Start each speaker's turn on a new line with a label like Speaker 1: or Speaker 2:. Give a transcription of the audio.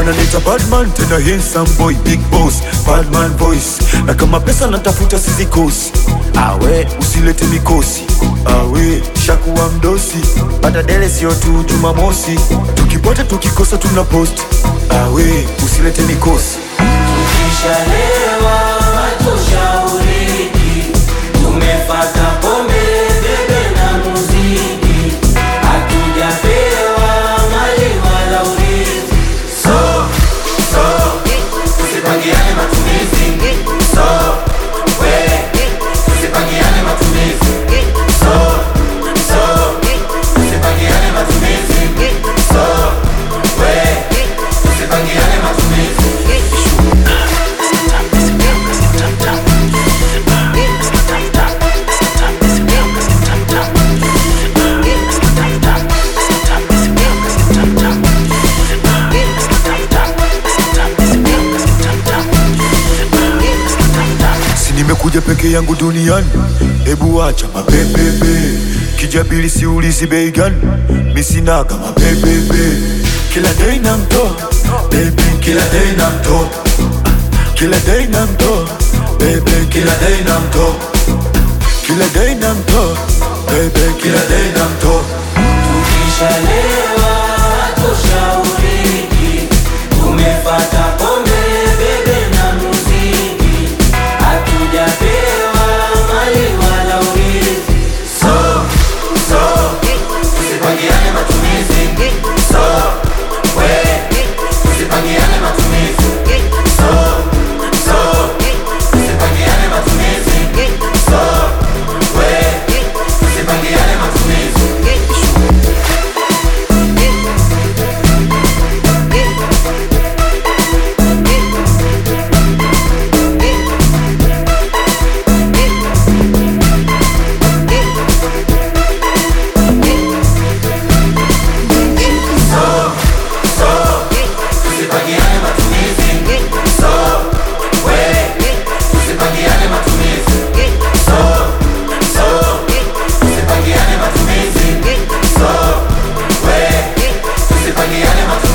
Speaker 1: wananiita badman tena handsome boy big boss badman voice na kama pesa natafuta sizikosi awe usilete mikosi awe shakuwa mdosi pata dele sio tu jumamosi tukipata tukikosa tuna post awe usilete mikosi
Speaker 2: Tukishalewa hatushauriki, tumefata pombe, bebe na muziki, hatujapewa mali wala urithi. So, so, tusipangiane matumizi. So, we, tusipangiane matumizi. So, so, tusipangiane matumizi. So, we, tusipangiane matumizi.
Speaker 1: si nimekuja peke yangu duniani hebu acha mapepepe kijabili siulizi bei gani misinaga mapepepe kila dei na mtoa bebi kila dei na mtoa kila dei na mtoa bebe kila dei na mtoa kila dei na mtoa bebe kila dei na mtoa
Speaker 2: Tukishalewa hatushauriki, tumefata pombe, bebe na muziki, hatujapewa mali wala urithi. So, so, tusipangiane matumizi. So, we, tusipangiane matumizi. So, so, tusipangiane matumizi. So, we, tusipangiane matumizi. tusipangiane matumizi. So, we, tusipangiane matumizi. So, so, tusipangiane matumizi. So, we, tusipangiane matumizi.